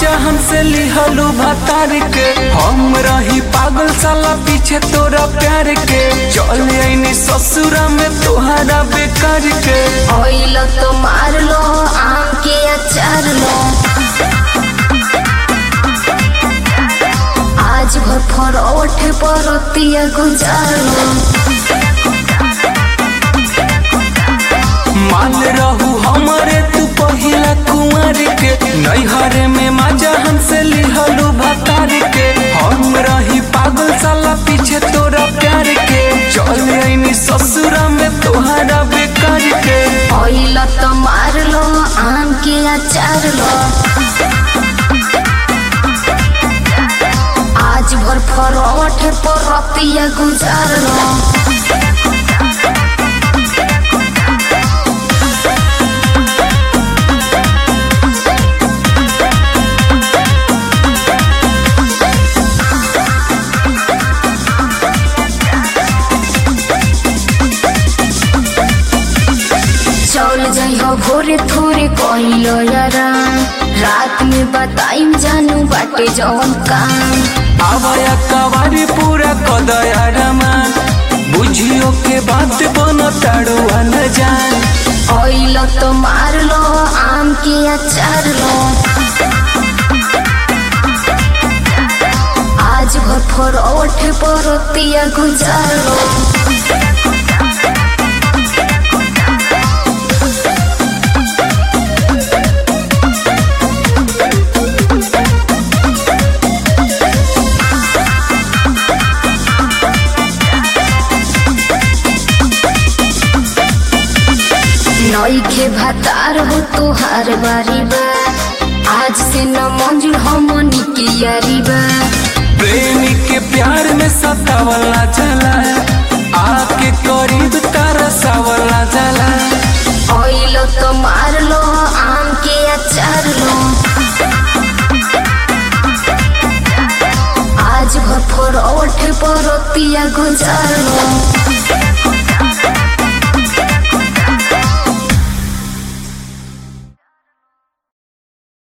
माजा हमसे लिहलू भतार के हम रही पागल साला पीछे तोरा प्यार के चल आईनी ससुरा में तोहरा बेकार के ऑयल तो मार लो आम के अचार लो आज भर फरोठ परतिया गुजार लो मान रहू हमारे तू पहिला कुंवर के नैहरे में माजा हमसे लिहलू भतार के हम रही पागल साला पीछे तोरा प्यार के चल आईनी ससुरा में तोहरा बेकार के ऑयल तो मार लो आम के अचार लो आज भर फरोठ परतिया गुजार लो चल जइहो भोरे थोरे कहिलो यारा रात में बताइम जानू बाटे जवन काम आवाया कवारी पूरा कदया रमान बुझियो के बात बन ताड़ुआ न जान ऑयल तो मार लो आम के अचार लो आज भर फरोठ परतिया गुजार लो नईखे भातार हो तोहार बारी बा आज से न मंजुर हमनी के यारी बा प्रेमी के प्यार में सतावला जला आके करीब तरसावला जला ऑयल तो मार लो आम के अचार लो आज भर फरोठ परतिया गुजार लो